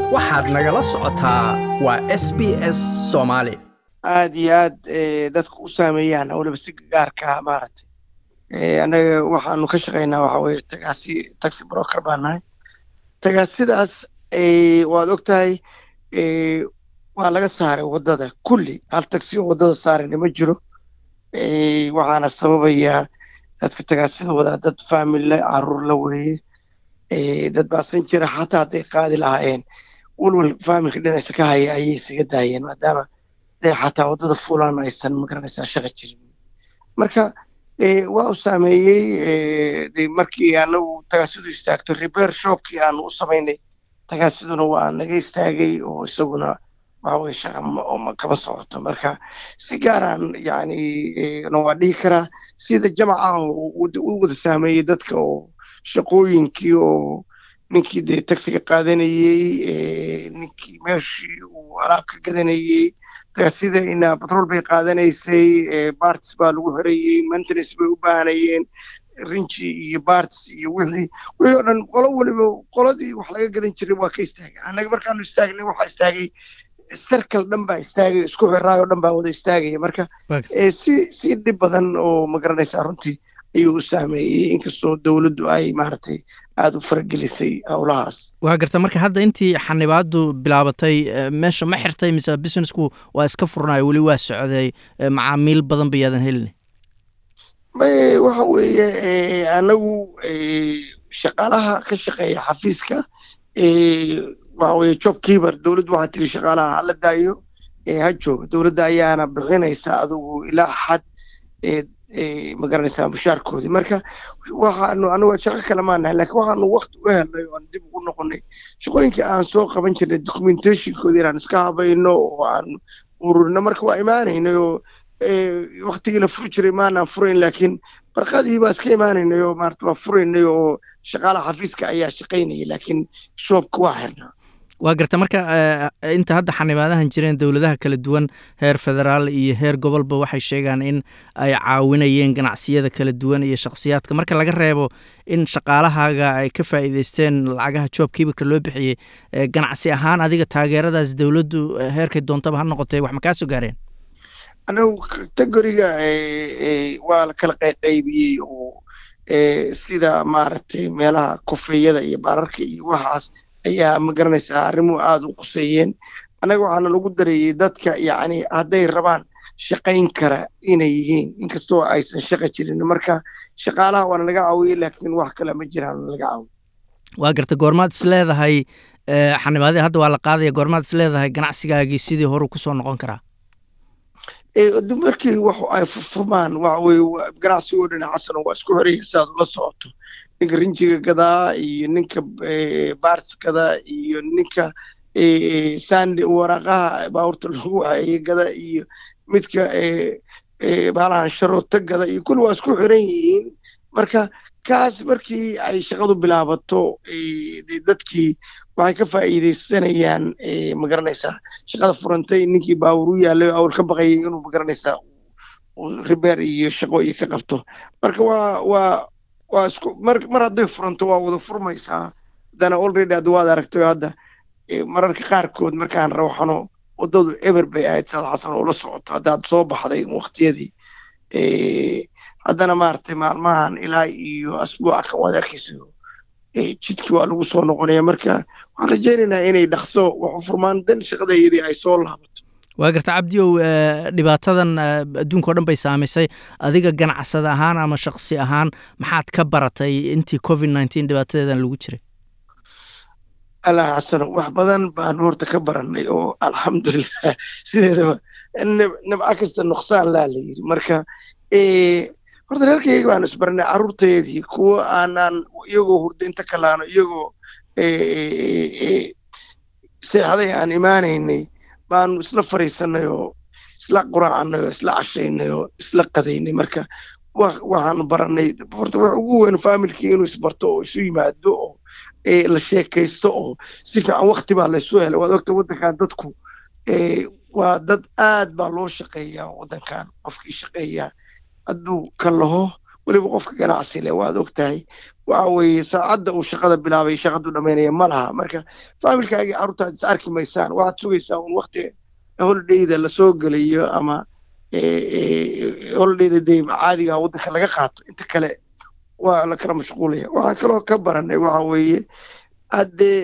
waxaad nagala socotaa waa s b s soomaali aad iyo aad dadka u saameeyaan waliba si gaarka maaragtay annaga waxaanu ka shaqaynaa waxa weye tagaasi taxi broker baa nahay tagaasidaas waad og tahay waa laga saaray waddada kulli hal taxi oo waddada saarayna ma jiro waxaana sababayaa dadka tagaasida wadaa dad faamille caruur la weeye dad baasan jira xataa hadday qaadi lahaayeen walwal faamilka dhinaysa ka haya ayay isaga daayeen maadaama dee xataa waddada fulaan aysan magaranaysaa shaqa jirin marka waa u saameeyey de markii anagu tagaasidu istaagto repair shopkii aanu u samaynay tagaasiduna waa naga istaagay oo isaguna waxa weye shaqa kama socoto marka si gaaraan yani na waa dhihi karaa sida jamaca u wada saameeyey dadka oo shaqooyinkii oo ninkii dee taxiga qaadanayey ninkii meeshii uu alaab ka gadanayey sida ina batrool bay qaadanaysay barts baa lagu xirayey maintenance bay u baahanayeen rinji iyo barts iyo wixii wixii oo dhan qolo waliba qoladii wax laga gadan jiray waa ka istaagay annaga markaanu istaagnay waxaa istaagay sarkal dhan baa istaagay isku xiraay oo dhan baa wada istaagaya marka si si dhib badan oo magaranaysaa runtii ayuu u saameeyey inkastoo dowladdu ay maaragtay aada u faragelisay howlahaas waa garta marka hadda intii xanibaadu bilaabatay meesha ma xirtay mise businessku waa iska furnayo weli waa socday macaamiil badan bayaadan helin waxa weeye anagu shaqaalaha ka shaqeeya xafiiska waxa weye job keeper dowladdu waxaa tiri shaqaalaha hala daayo ha jooga dowladda ayaana bixinaysa adugu ilaa xad magaranaysaa mushaarkoodii marka waxaanu anigu shaqo kale maanahay lakiin waxaanu wakti u helnay oo aan dib ugu noqonay shaqooyinkii aan soo qaban jirnay documentationkoodii inaan iska habayno oo aan ururino marka waa imaanaynay oo waktigii la furi jiray maanaan furayn laakiin barqadii baa iska imaanaynay oo maarata waa furaynay oo shaqaalaha xafiiska ayaa shaqaynayay laakiin shoobka waa xirnaa waa garta marka inta hadda xanibaadahan jireen dowladaha kala duwan heer federaal iyo heer gobolba waxay sheegaan in ay caawinayeen ganacsiyada kala duwan iyo shakhsiyaadka marka laga reebo in shaqaalahaaga ay ka faa'iideysteen lacagaha job kiibarka loo bixiyey ganacsi ahaan adiga taageeradaas dowladdu heerkay doontaba ha noqotay wax ma kaa soo gaareen anagu kategoriga waa la kala qayqaybiyey oo sida maaragtay meelaha kofeeyada iyo baararka iyo waxaas ayaa ma garanaysaa arrimuhu aada u quseeyeen annaga waxaana lagu dareeyey dadka yacni hadday rabaan shaqayn kara inay yihiin inkastoo aysan shaqa jirin marka shaqaalaha waana laga caawiyey laakiin wax kale ma jiraan laga caawiyo waa garta goormaad is leedahay xanibaadii hadda waa la qaadaya goormaad is leedahay ganacsigaagii sidii horuu kusoo noqon karaa markii wax ay furfurmaan waxa weye ganacsigoo dhan xasano waa isku xiraya si aad ula socoto ninka rinjiga gadaa iyo ninka barts gadaa iyo ninka sand waraaqaha baabuurta lagu waxeeye gada iyo midka baalahan sharoota gada iyo kulli waa isku xiran yihiin marka kaas markii ay shaqadu bilaabato dadkii waxay ka faa'iidaysanayaan magaranaysaa shaqada furantay ninkii baawur u yaallay awl ka baqayay inuu magaranaysaa ribeer iyo shaqo iyo ka qabto marka waa waa waa isku mar mar hadday furanto waa wada furmaysaa haddana already hadda waad aragtay hadda mararka qaarkood markaan rawxano waddadu eber bay ahayd saad xasan oo la socoto haddaad soo baxday waqtiyadii haddana maaragtay maalmahan ilaa iyo asbuuca kan waad arkayso jidkii waa lagu soo noqonaya marka waxaan rajaynaynaa inay dhaqso wax u furmaan dan shaqadayadii ay soo laabato waa garta cabdiow dhibaatadan adduunka o dhan bay saamaysay adiga ganacsada ahaan ama shaksi ahaan maxaad ka baratay intii covid nineteen dhibaatadeedan lagu jiray allah xasano wax badan baan horta ka baranay oo alxamdulilah sideedaba nimco kasta nuqsaan laa la yiri marka horta reerkayga baanu isbaranay carruurteedii kuwo aanaan iyagoo hurda inta kalaano iyagoo seexday aan imaanaynay baanu isla fariisanay oo isla quraacnay oo isla cashaynay oo isla qadaynay marka waxaanu baranay horta wax ugu weyn faamilkii inuu isbarto oo isu yimaado oo la sheekaysto oo si fiican wakti baa laysu helay waad ogta waddankan dadku waa dad aad baa loo shaqeeyaa waddankan qofkii shaqeeyaa hadduu ka laho weliba qofka ganacsi leh waad og tahay waxa weeye saacadda uu shaqada bilaabay shaqadu dhamaynaya ma laha marka faamilkaagii carruurtaad is arki maysaan waxaad sugaysaa un wakti holidayda lasoo gelayo ama holidayda dee caadiga waddanka laga qaato inta kale waa la kala mashquulaya waxaan kaloo ka baranay waxa weeye haddee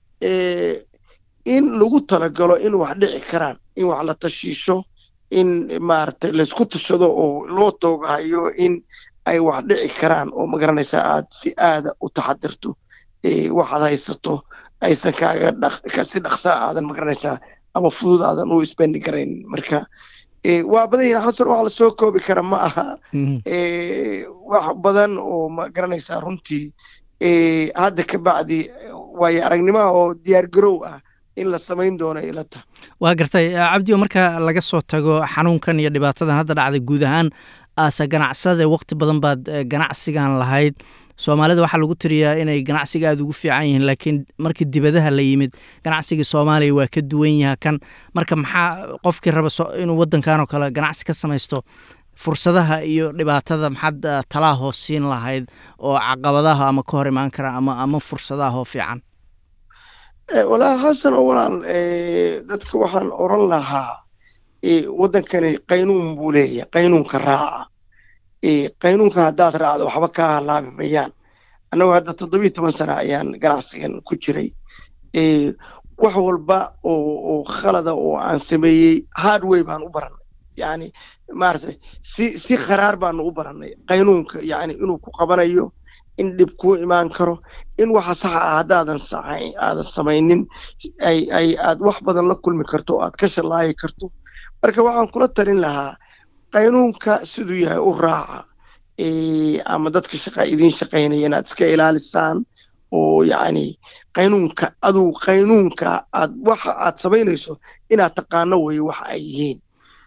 in lagu talagalo in wax dhici karaan in wax la tashiisho in maaragtay laysku tashado oo loo toogahayo in ay wax dhici karaan oo magaranaysaa aad si aada u taxadirto waxaad haysato aysan kaaga si dhaqsaa aadan magaranaysaa ama fudud aadan u isbendi karayn marka waa badan yihin xasan wax lasoo koobi kara ma aha wax badan oo magaranaysaa runtii hadda ka bacdi waayo aragnimaha oo diyaar garow ah in la samayn doono ila tahay waa gartay cabdio marka laga soo tago xanuunkan iyo dhibaatadan hadda dhacday guud ahaan aase ganacsade waqti badan baad ganacsigan lahayd soomaalida waxaa lagu tiriyaa inay ganacsiga aada ugu fiican yihiin laakiin markii dibadaha la yimid ganacsigii soomaaliya waa ka duwan yaha kan marka maxaa qofkii raba inuu waddankan oo kale ganacsi ka samaysto fursadaha iyo dhibaatada maxaad talaa hoos siin lahayd oo caqabadaha ama ka hor imaan kara ama ama fursadaha oo fiican walaa xasan oo walaal dadka waxaan oran lahaa waddankani qaynuun buu leeyahay qaynuunka raaca qaynuunka haddaad raacdo waxba kaa halaabi mayaan annagu hadda toddobiyo toban sana ayaan ganacsigan ku jiray wax walba oo khalada oo aan sameeyey hardway baan u barannay yani maaragtay si si kharaar baanu u barannay qaynuunka yani inuu ku qabanayo in dhib kuu imaan karo in waxa saxa ah haddaadan aadan samaynin ay ay aad wax badan la kulmi karto o aad ka shallaayi karto marka waxaan kula talin lahaa qaynuunka siduu yahay u raaca ama dadka shaqa idiin shaqaynaya inaad iska ilaalisaan oo yacni qaynuunka aduu qaynuunka aad waxa aad samaynayso inaad taqaano weeye waxa ay yihiin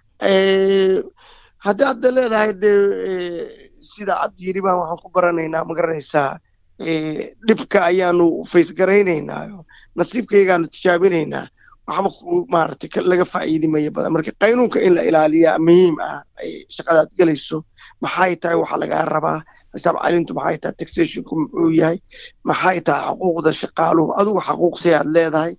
haddii hadda leedahay dee sida cabdiyiri baan waxaan ku baranaynaa ma garanaysaa dhibka ayaanu faysgaraynaynaa nasiibkaygaanu tijaabinaynaa waxba ku maaragtay laga faa'iidi maya badan marka qaynuunka in la ilaaliyaa muhiim ah ay shaqadaad gelayso maxay tahay waxa lagaa rabaa xisaab calintu maxay tahay taxationku muxuu yahay maxay tahay xuquuqda shaqaaluhu adigu xaquuqsi aad leedahay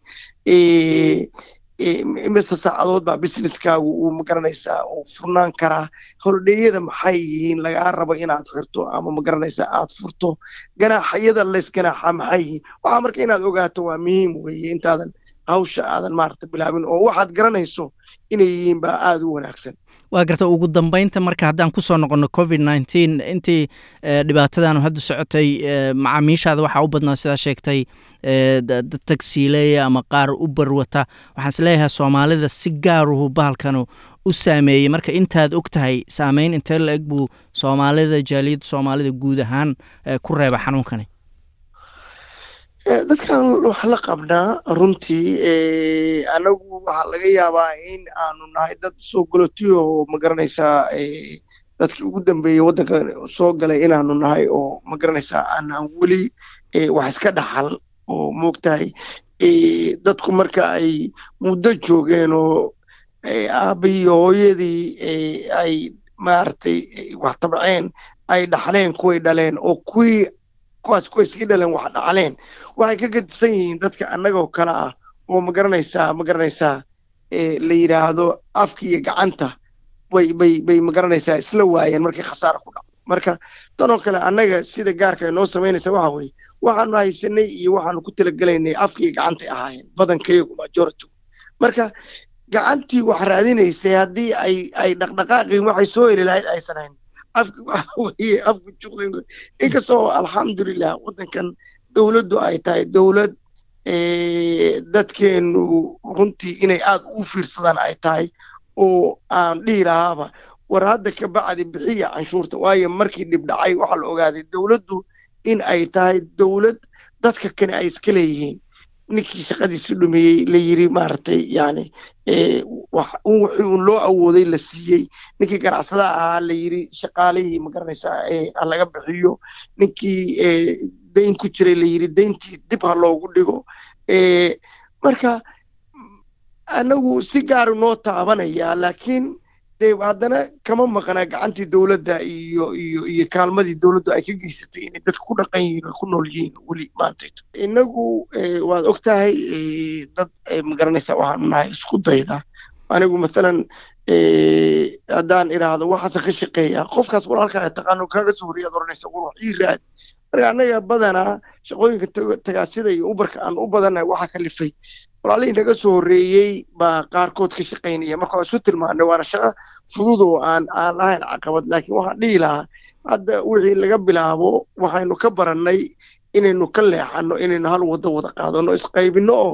mise saacadood baa businesskaagu uu magaranaysaa uu furnaan karaa holidheeyada maxay yihiin lagaa rabo inaad xirto ama magaranaysaa aad furto ganaaxyada lays ganaaxa maxay yihiin waxaa marka inaad ogaato waa muhiim weeye intaadan hawsha aadan maaragta bilaabin oo waxaad garanayso inay yihiin baa aada u wanaagsan waa garta ugu dambeynta marka haddaan kusoo noqonno covid nneteen intii dhibaatadanu hadda socotay macaamiishaada waxaa u badnaa sidaa sheegtay dad tagsiileeya ama qaar u barwata waxaan is leeyahay soomaalida si gaaruhu bahalkanu u saameeyey marka intaad og tahay saameyn intee la eg buu soomaalida jaaliyadda soomaalida guud ahaan ku reeba xanuunkani dadkan wax la qabnaa runtii anagu waxaa laga yaabaa in aanu nahay dad soo golotiyo oo magaranaysaa dadkii ugu dambeeyey waddanka soo galay inaanu nahay oo magaranaysaa aanaan weli wax iska dhaxal oo moogtahay dadku marka ay muddo joogeen oo aabbiyi hooyadii ay maaragtay wax tabceen ay dhaxleen kuway dhaleen oo kuwii kuwaas kuway sii dhaleen wax dhaxleen waxay ka gadisan yihiin dadka annagoo kale ah oo magaranaysaa magaranaysaa la yidhaahdo afka iyo gacanta bay bay bay magaranaysaa isla waayeen markii khasaara ku dhacdo marka tanoo kale annaga sida gaarka ay noo samaynaysa waxa weeye waxaanu haysanay iyo waxaanu ku talagelaynay afka iyo gacantay ahaayeen badankayagu majority marka gacantii wax raadinaysay haddii ay ay dhaqdhaqaaqii waxay soo heli lahayd aysan hayn afki waxa weeye afku juqdan inkastoo alxamdulilah waddankan dowladdu ay tahay dowlad dadkeenu runtii inay aada ugu fiirsadaan ay tahay oo aan dhihi lahaaba war hadda ka bacdi bixiya canshuurta waayo markii dhib dhacay waxaa la ogaaday dowladdu in ay tahay dowlad dadka kale ay iska leeyihiin ninkii shaqadiisi dhumiyey la yiri maaragtay yani wixii un loo awooday la siiyey ninkii ganacsadaha ahaa la yiri shaqaalihii magaranaysaa ha laga bixiyo ninkii dayn ku jiray la yiri dayntii dib ha loogu dhigo marka anagu si gaaru noo taabanaya laakiin dee haddana kama maqnaa gacantii dowladda iyo iyo iyo kaalmadii dowladdu ay ka geysatay inay dadka ku dhaqan yihiin oo ku nool yihiin weli maantayto innagu waad og tahay dad magaranaysaa waxaanu nahay isku dayda anigu mathalan haddaan idhaahdo waxaase ka shaqeeya qofkaas walaalkaa taqaano kaaga soo horreeyaad oranaysa war wax ii raad marka annaga badanaa shaqooyinka tagaasida iyo ubarka aan u badannahay waxaa kalifay walaalihii naga soo horreeyey baa qaarkood ka shaqaynaya marka waa isu tilmaanay waana shaqo fudud oo aan aan ahayn caqabad laakiin waxaan dhihi lahaa hadda wixii laga bilaabo waxaynu ka barannay inaynu ka leexanno inaynu hal waddo wada qaadano isqaybinno oo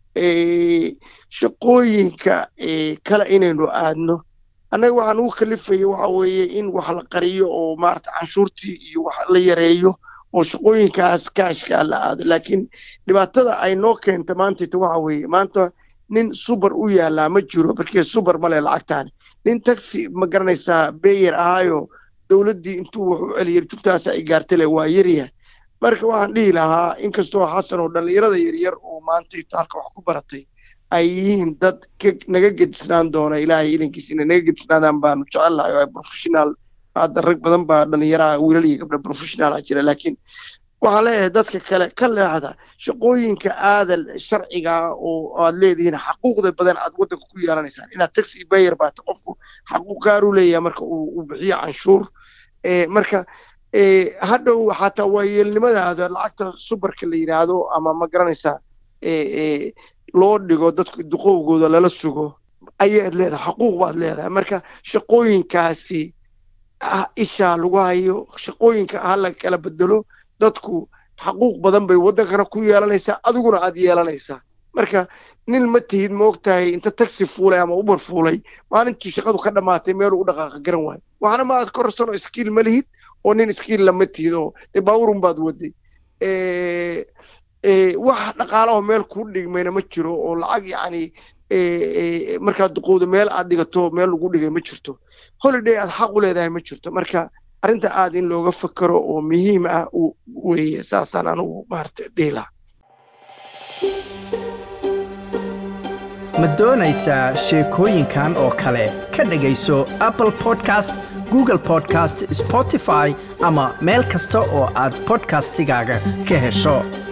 shaqooyinka kale inaynu aadno annaga waxaan ugu kalifaya waxa weeye in wax la qariyo oo maarata canshuurtii iyo wax la yareeyo oo shaqooyinkaas kaashkaa la aado laakiin dhibaatada ay noo keenta maantayta waxa weeye maanta nin subar u yaalaa ma jiro markii subar male lacagtaani nin taxi ma garanaysaa beyer ahaayo dowladdii intuu wax u celiyay jugtaas ay gaartale waa yaryahay marka waxaan dhihi lahaa inkastoo xasan oo dhallinyarada yaryar oo maantayta halka wax ku baratay ay yihiin dad naga gedisnaan doona ilaahay idankiis inay naga gedisnaadaan baanu jecellahay oo ay professional hadda rag badan baa dhallinyaraha wiilal iyo gabdha professional ah jira laakiin waxaan leeyahay dadka kale ka leexda shaqooyinka aadal sharciga oo aad leedihiin xaquuqda badan aad waddanka ku yeelanaysaan inaad taxi bayer baata qofku xaquuq gaar u leeyahay marka uu bixiyo canshuur marka hadhow xataa waayeelnimadaada lacagta subarka la yidhaahdo ama ma garanaysaa loo dhigo dadku duqowgooda lala sugo ayaad leedahay xaquuq baad leedahay marka shaqooyinkaasi ishaa lagu hayo shaqooyinka ha la kala bedelo dadku xaquuq badan bay waddankana ku yeelanaysaa adiguna aad yeelanaysaa marka nin ma tihid ma og tahay inta taxi fuulay ama ubar fuulay maalintii shaqadu ka dhammaatay meeluu u dhaqaaqa garan waayo waxna ma aad korsanoo iskiil ma lihid oo nin iskiil lama tihid oo dee baawurun baad waday wax dhaqaalaho meel kuu dhigmayna ma jiro oo lacag yacni markaad duqowda meel aad dhigato meel lagu dhigay ma jirto holiday aad xaq u leedahay ma jirto marka arrinta aad in looga fakero oo muhiim ah weeye saasaan anugu maarata dhihi lahaa ma doonaysaa sheekooyinkan oo kale ka dhegayso apple podcast google podcast spotify ama meel kasta oo aad podcastigaaga ka hesho